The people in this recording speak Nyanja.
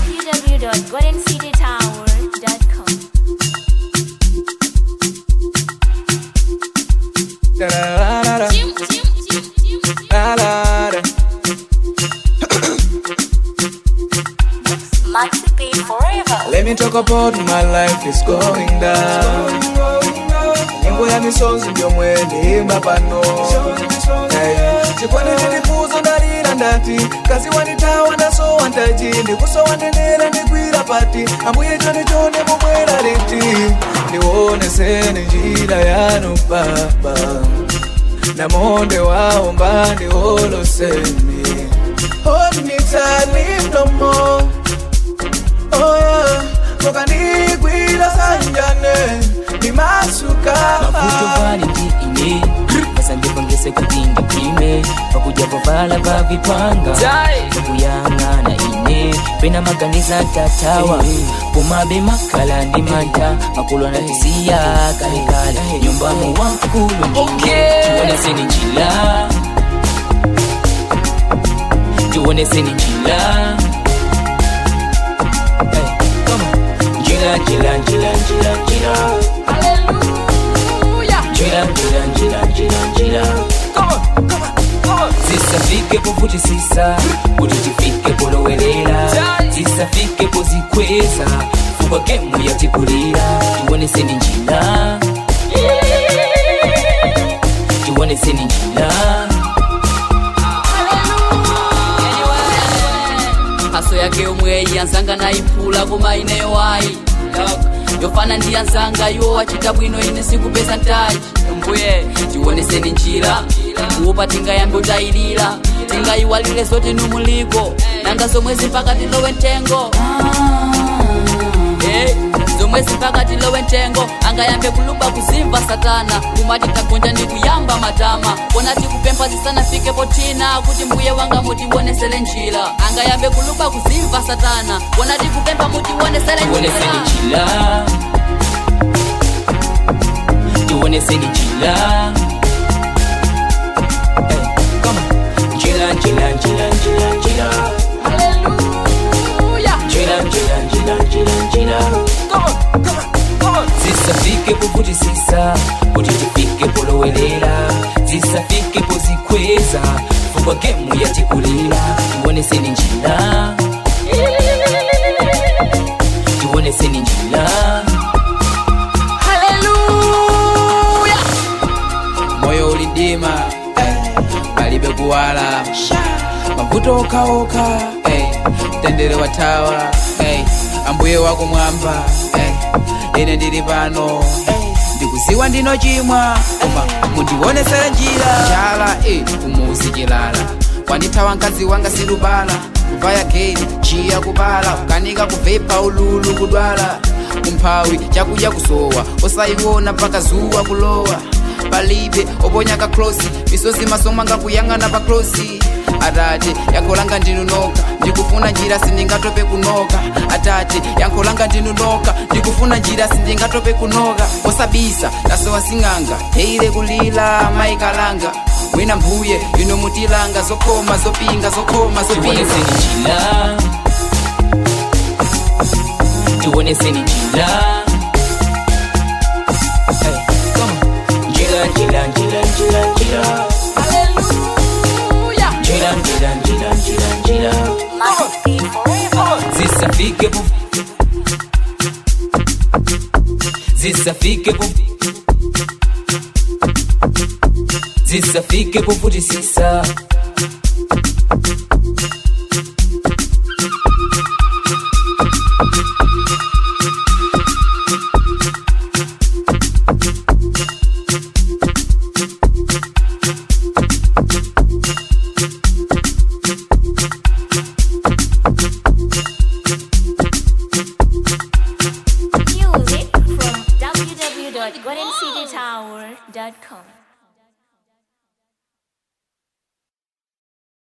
www.goldencitytower.com. Da-da-da-da-da. Da-da-da. Maxi Pay Forever. Let me talk about my life is going down. Nyimbo ya misonzi ndio mwene imba pano Hey. chikwani ndilipuzo ndalira ndati kazi wanitawa nasowa ntaji ndikusowa ndendera ndigwira pati ambuye chone chone mubwera liti ndioneseni njira yanu baba namonde waomba ndioloseni Hold me tight, leave no more Oh yeah, mukandigwira sanjane ndimasuka mavuto vali ndi ine asandipangese kuti ndipime pakuja vovala va vipanga vakuyang'ana ine pena maganiza tatawa pomabe makala ndi manta makulu anatisiya kalekale nyumbamo wankulu ndine tioneseni njila tioneseni njila Hey, come on. njila njila njila njila njila njira njira njira njira njira zisafike povuti sisa kuti tifike polowelela zisafike pozikweza fukwa gemu yatikulira tioneseni njira tioneseni njira haso yake yomwe yanzanga nayiphula koma ineyo wayi yofana ndi yanzanga iwo wachita bwino ine sikupeza ntaji mbuye tioneseni njira kuopa tingayambe utayilira tingayiwalire zoti numuliko nanga zomwezi mpaka tilowe mtengo Eh, zomwezi mpaka tilowe mtengo angayambe kuluba kuzimva satana kumati tagonja ndi kuyamba matama kona tikupempha zisanafike potina kuti mbuye wanga mutiwonesele njira angayambe kuluba kuzimva satana kona tikupempha mutiwonesele tioneseni njira njira tioneseni njira Hey, come on. njira njira njira njira njira njira njira njira njira njira zisafike povuti sisa kuti tifike polowelela zisafike pozikweza fukwa gemu yatikulira tioneseni njira tioneseni njira moyo ulidima eh, palibe kuwala mavuto okaoka eh, tendere watawa eh, ambuye wakumwamba eh, ine ndili pano eh, ndikuziwa ndino chimwa koma mundionesere njira chala eh, kumuzi chilala kwandithawa mkazi wanga silubala kuvaya geni chiya kubala kukanika kuvepa ululu kudwala kumphawi chakudya kusowa osayiwona mpaka zuwa kulowa palibe oponya kaklosi misozi masomanga kuyang'ana pa klosi atate yankho langa ndinu noka ndikufuna njira sindingatope kunoka atate yankho langa ndinu noka ndikufuna njira sindingatope kunoka osabisa tasowa sing'anga teile kulila mayikalanga mwina mbuye ino mutilanga zokoma zopinga zokoma zopinga tioneseni njira tioneseni njira Hey, come on. njira njira njira njira njira njira njira njira njira njira Maxi Pay Forever. zisafike po zisafike po zisafike povuti sisa Music from www.goldencitytower.com.